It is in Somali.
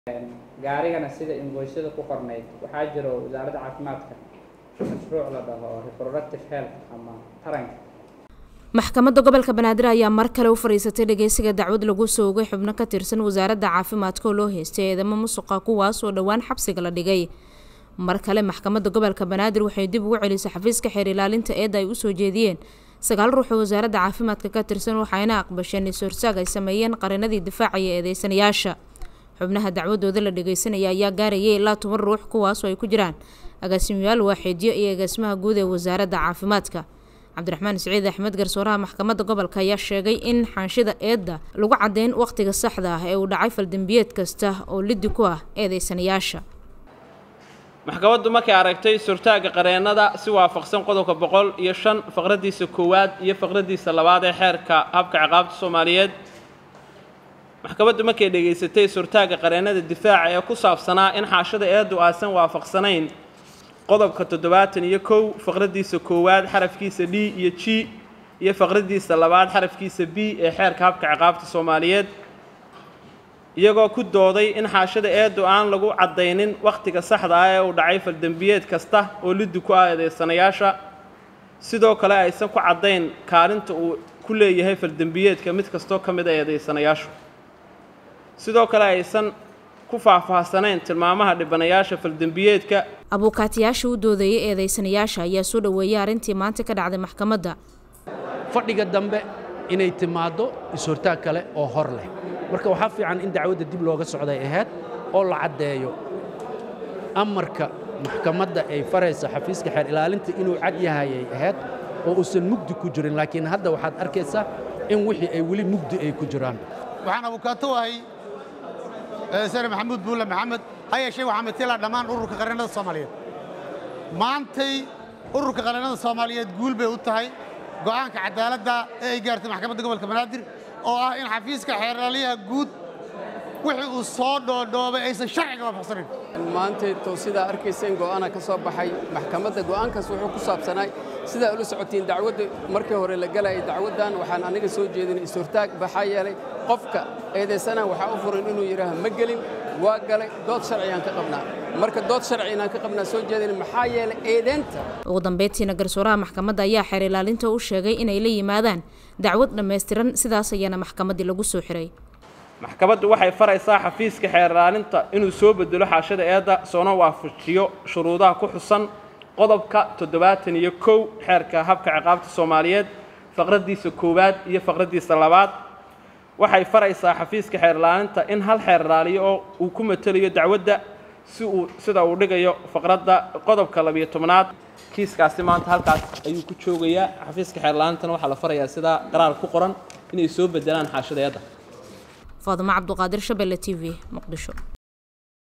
gaarigana sida invoisyada ku qornayd waxaa jiro wasaaradda caafimaadka mashruuc la dhaho reproductive health ama taranka maxkamadda gobolka banaadir ayaa mar kale u fadhiisatay dhageysiga dacwad lagu soo ogay xubno ka tirsan wasaaradda caafimaadka oo loo haystay eedamo musuqa kuwaas oo dhowaan xabsiga la dhigay mar kale maxkamadda gobolka banaadir waxay dib ugu celisay xafiiska xeer ilaalinta eedda ay usoo jeediyeen sagaal ruux oo wasaaradda caafimaadka ka tirsan waxayna aqbasheen is-horsaag ay sameeyeen qarinadii difaacaya eedeysanayaasha xubnaha dacwadooda la dhageysanaya ayaa gaarayay ilaa toban ruux kuwaasoo ay ku jiraan agaasimayaal waaxeedyo iyo agaasimaha guud ee wasaaradda caafimaadka cabdiraxmaan siciid axmed garsooraha maxkamadda gobolka ayaa sheegay in xaanshida eedda lagu caddeyn wakhtiga saxda ah ee uu dhacay faldembiyeed kasta oo liddi ku ah eedeysanayaasha maxkamaddu markay aragtay surtaagga qareennada si waafaqsan qodobka boqol iyo shan faqraddiisa koowaad iyo faqraddiisa labaad ee xeerka habka ciqaabta soomaaliyeed maxkamaddu markay dhegaysatay surtaagga qareennada difaaca ee ku saabsanaa in xaashada eeddu aasan waafaqsanayn qodobka toddobaatan iyo kow faqraddiisa koowaad xarafkiisa d iyo g iyo faqraddiisa labaad xarafkiisa b ee xeerka habka ciqaabta soomaaliyeed iyagoo ku dooday in xaashada eeddu aan lagu caddaynin wakhtiga saxda ah ee uu dhacay faldembiyeed kasta oo liddi ku ah eedeysanayaasha sidoo kale aysan ku caddayn kaalinta uu ku leeyahay faldembiyeedka mid kastoo ka mid a eedeysanayaashu sidoo kale aysan ku faahfaahsanayn tilmaamaha dhibanayaasha faldembiyeedka abuukaatiyaasha u doodeeyay eedeysanayaasha ayaa soo dhoweeyay arrintii maanta ka dhacday maxkamadda fadhiga dambe inay timaaddo is-hortaag kale oo hor leh marka waxaa fiican in dacwadda dib looga socday ahayd oo la caddeeyo amarka maxkamadda ay faraysa xafiiska xeer ilaalinta inuu cad yahayay ahayd oo uusan mugdi ku jirin laakiin hadda waxaad arkaysaa in wixii ay weli mugdi ay ku jiraan waxaan abukaato ahay sare maxamuud buulle maxamed ha yeeshee waxaa matela dhammaan ururka qareennada soomaaliyeed maantay ururka qareennada soomaaliyeed guul bay u tahay go'aanka cadaaladda ee ay gaartay maxkamadda gobolka banaadir oo ah in xafiiska xeerlaaliyaha guud wixii uu soo dhoodhoobay aysan sharciga waafaqsanayn maantayto sidaa arkayseen go'aana ka soo baxay maxkamadda go'aankaas wuxuu ku saabsanaay sidaa ula socotiin dacwadda markii hore la galayay dacwaddan waxaan aniga soo jeedinay is-hortaag baxaa yeelay qofka eedaysana waxaa u furan inuu yidhaaha ma gelin waa galay dood sharciyaan ka qabnaa marka dood sharci inaan ka qabnaa soo jeedin maxaa yeelay eedeynta ugu dambeyntiina garsooraha maxkamadda ayaa xeer ilaalinta u sheegay inay la yimaadaan dacwad dhammaystiran sidaas ayaana maxkamaddii lagu soo xiray maxkamaddu waxay faraysaa xafiiska xeer ilaalinta inuu soo bedelo xaashada eedda soona waafajiyo shuruudaha ku xusan qodobka toddobaatan iyo kow xeerka habka ciqaabta soomaaliyeed faqraddiisa koowaad iyo faqraddiisa labaad waxay faraysaa xafiiska xeer ilaalinta in hal xeer ilaaliyo oo uu ku matelayo dacwadda si uu sida uu dhigayo faqradda qodobka labiyo tobnaad kiiskaasi maanta halkaas ayuu ku joogayaa xafiiska xeer ilaalintana waxaa la farayaa sidaa qaraar ku qoran inay soo bedelaan xaashada eedda faadimo cabduqaadir shabelle t v muqdisho